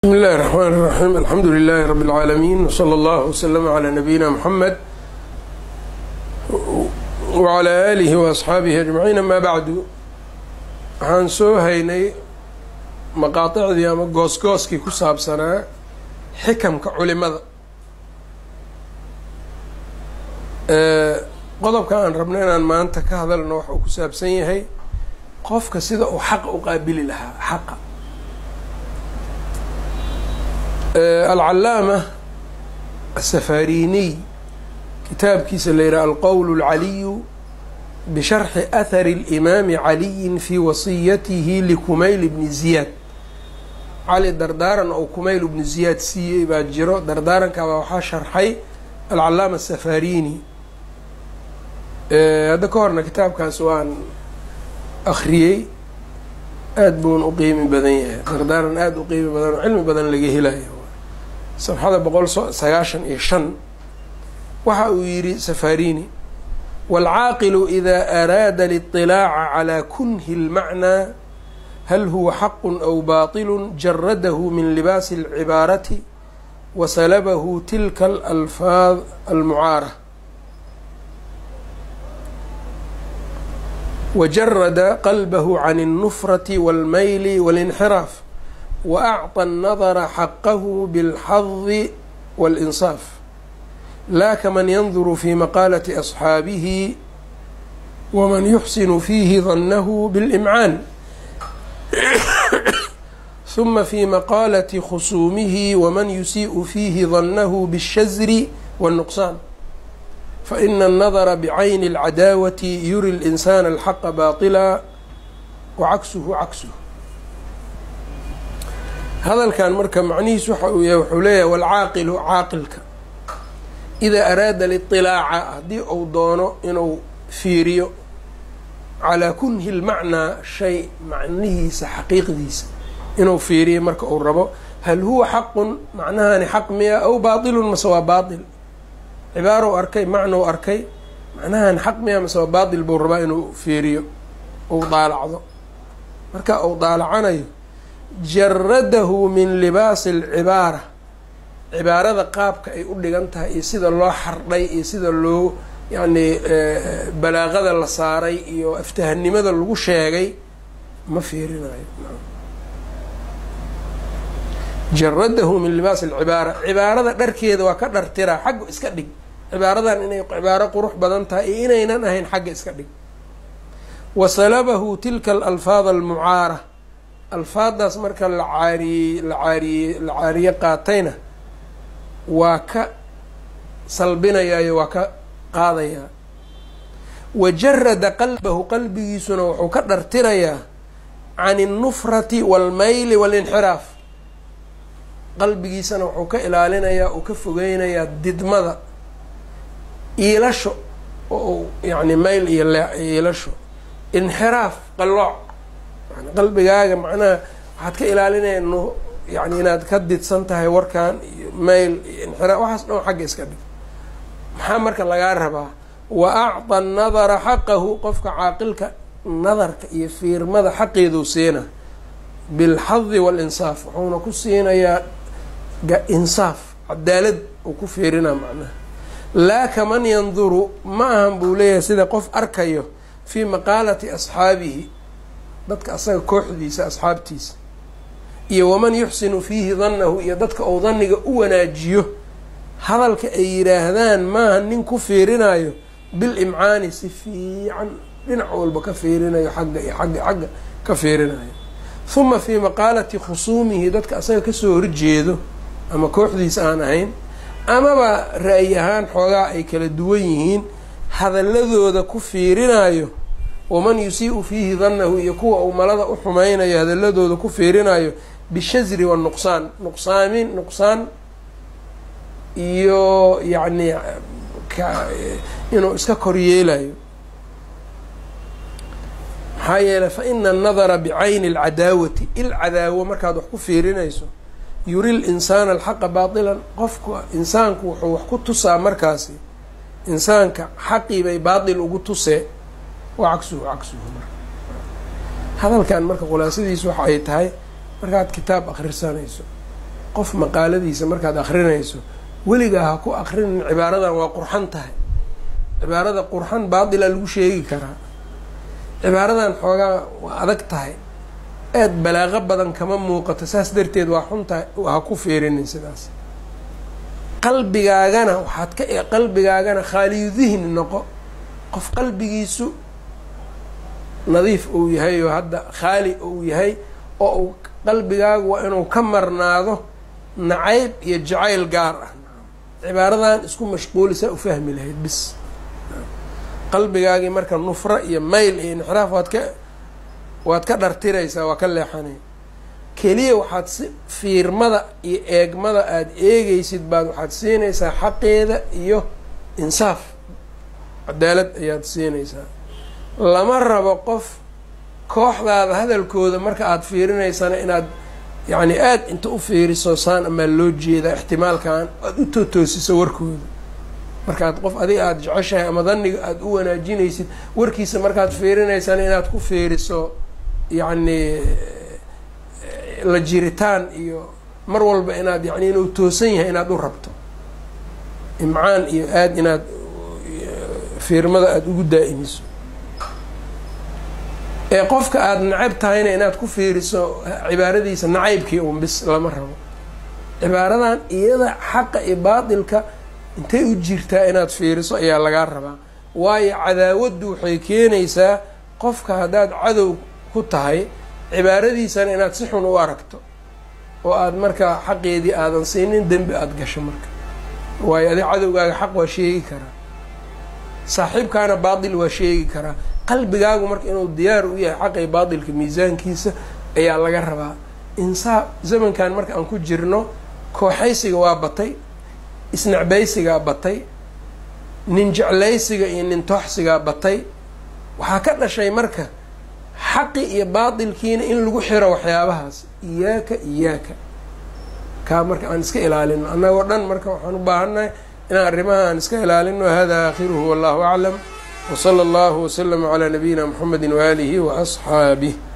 بsم الlh الرحmn الرحيم الحمdu للh رب العاalمين وصلى الله وسلم عlى نبيinا محمد وعlى آlه وأصxaaبه أجمعين amا bعdu waxaan soo haynay maqaaطicdii ama goosgooskii ku saabsanaa xikamka culimada qodobka aan rabno inaan maanta ka hadalno waxa uu ku saabsan yahay qofka sida uu xaqa u qaabili lahaa xaqa alcalaama asafariniy kitaabkiisa la yidhaha alqowl اlcaliyu bisharxi ahari اlimaami caliyin fi wasiyatihi likumayl bni ziyaad cali dardaaran oo kumayl bni ziyaad siiyey baa jiro dardaarankaabaa waxaa sharxay alcalaama asafarini hadda ka horna kitaabkaas waan akriyey aada buun u qiimi badan yahay dardaaran aada u qiimi badan oo cilmi badan laga helayo safxada boqol sagaashan iyo shan waxa uu yidhi safarini wاlcaaqilu إida araada اliطilaaca calى kunhi اlmacnaa hal huwa xaqu aw baطilu jaradahu min libaasi اlcibaarati wasalabahu tilka alalfaad almucaara wajarada qalbahu can الnufrati wاlmayli wاlinxiraaf waacطى الnadra xaqahu bاlxadi wاlinsaaf la kaman yanduru fi maqaalati asxaabihi waman yuxsinu fiihi dannahu biاlimcaan huma fi maqaalati khusuumihi waman yusiiءu fiihi dannahu bالshazri wالnuqsaan faina الnadra bcayni اlcadaawati yuri اlinsana alxaqa baطila wacaksuhu caksuh hadalkan marka macnihiis waxa uu yahay wuxuu leeyahay walcaaqilu caaqilka idaa araada liطilaaca haddii uu doono inuu fiiriyo calaa kunhi lmacnaa shay macnihiisa xaqiiqdiisa inuu fiiriyo marka uu rabo hal huwa xaqun macnahani xaq miya aw baatilun mase waa baatil cibaarou arkay macnou arkay macnahani xaq miya mase waa baatil buu rabaa inuu fiiriyo uu daalacdo marka uu daalacanayo jaradahu min libaasi alcibaara cibaarada qaabka ay u dhigan tahay iyo sida loo xardhay iyo sida loo yacni balaaqada la saaray iyo aftahanimada lagu sheegay ma fiirinayo jaradahu min libaasi alcibaara cibaarada dharkeeda waa ka dhartiraa xagga iska dhig cibaaradan inay cibaaro qurux badan tahay iyo inaynan ahayn xagga iska dhig wasalabahu tilka alalfaad almucaara alfaadaas marka la caariyey la caariyey la caariye qaatayna waa ka salbinayaayo waa ka qaadayaa wajarada qalbahu qalbigiisuna wuxuu ka dhartirayaa can الnufrati wاlmayli wاlinxiraaf qalbigiisana wuxuu ka ilaalinayaa uu ka fogeynayaa didmada iilasho oo yani mayl iyo iilasho inxiraaf qalooc qalbigaaga macnaha waxaad ka ilaalinaya n yani inaad ka didsan tahay warkan iyo mayl iyo inxiraaf waxaas dhan xagga iska dhig maxaa marka lagaa rabaa wa acطa nadara xaqahu qofka caaqilka nadarka iyo fiirmada xaqeeduu siina bilxadi walinsaaf wuxuuna ku siinayaa insaaf cadaalad uu ku fiirinaa macnaha laa kaman yanduru ma ahan buu leeyahay sida qof arkayo fii maqaalati asxaabihi dadka asaga kooxdiisa asxaabtiisa iyo waman yuxsinu fiihi dannahu iyo dadka uu danniga u wanaajiyo hadalka ay yidhaahdaan maaha nin ku fiirinayo bil imcaani si fiican dhinac walba ka fiirinayo xagga iyo xagga xagga ka fiirinayo huma fii maqaalati khusuumihi dadka asaga kasoo horjeedo ama kooxdiisa aan ahayn amaba ra-yi ahaan xoogaa ay kala duwan yihiin hadaladooda ku fiirinayo waman yusii'u fiihi dannahu iyo kuwa uu malada u xumaynayo hadaladooda ku fiirinayo bishazri wanuqsaan nuqsaamin nuqsaan iyo yacni inuu iska kor yeelayo maxaa yeeley fa ina annadara bicayni alcadaawati il cadaawo markaad wax ku fiirinayso yuri linsaana alxaqa baatilan qofka insaanku wuxuu wax ku tusaa markaasi insaanka xaqii bay baatil ugu tusee wa cagsuhu cagsuhu marka hadalkan marka khulaasadiisu waxa ay tahay markaad kitaab akhrisanayso qof maqaaladiisa markaad akrinayso weligaa ha ku akrinin cibaaradan waa qurxan tahay cibaarada qurxan baatila lagu sheegi karaa cibaaradan xoogaa waa adag tahay aad balaaqo badan kama muuqato saas darteed waa xun tahay ha ku fiirinin sidaas qalbigaagana waxaad ka qalbigaagana khaaliyu dihni noqo qof qalbigiisu nadiif uu yahay oo hadda khaali uu yahay oo uu qalbigaagu waa inuu ka marnaado nacayb iyo jacayl gaar ah cibaaradan isku mashquulisaa u fahmi lahayd bis qalbigaagii marka nufro iyo mayl iyo inxiraaf waad ka waad ka dhartiraysaa waa ka leexanay keliya waxaad si fiirmada iyo eegmada aada eegaysid baad waxaad siinaysaa xaqeeda iyo insaaf cadaalad ayaad siinaysaa lama rabo qof kooxdaada hadalkooda marka aada fiirinaysana inaad yacni aada inta u fiiriso saan amaa loo jeedaa ixtimaalkan aada u tootoosiso warkooda markaad qof adiga aada jeceshahay ama daniga aada u wanaajinaysid warkiisa markaad fiirinaysana inaad ku fiiriso yacni la jiritaan iyo mar walba inaad yani inuu toosan yahay inaad u rabto imcaan iyo aada inaad fiirmada aada ugu daa'imiso ee qofka aada nacayb tahayna inaad ku fiiriso cibaaradiisa nacaybkii un bis lama rabo cibaaradan iyada xaqa iyo baatilka intay u jirtaa inaad fiiriso ayaa lagaa rabaa waayo cadaawaddu waxay keenaysaa qofka haddaad cadow ku tahay cibaaradiisana inaad si xun u aragto oo aada markaa xaqeedii aadan siinin dembi aada gasho marka waayo adi cadowgaaga xaq waa sheegi karaa saaxiibkaana baatil waa sheegi karaa qalbigaagu marka inuu diyaar u yahay xaqii baatilka miisaankiisa ayaa laga rabaa insaa zamankan marka aan ku jirno kooxaysiga waa batay isnacbaysigaa batay nin jeclaysiga iyo nin tooxsigaa batay waxaa ka dhashay marka xaqi iyo baatilkiina in lagu xiro waxyaabahaas iyaaka iyaaka kaa marka aan iska ilaalino annagoo dhan marka waxaan u baahannahay inaan arrimaha aan iska ilaalino hada aakhiruhu wallahu aclam wsala allahu waslama calaa nabiyina mxamedi waaalihi waasxaabih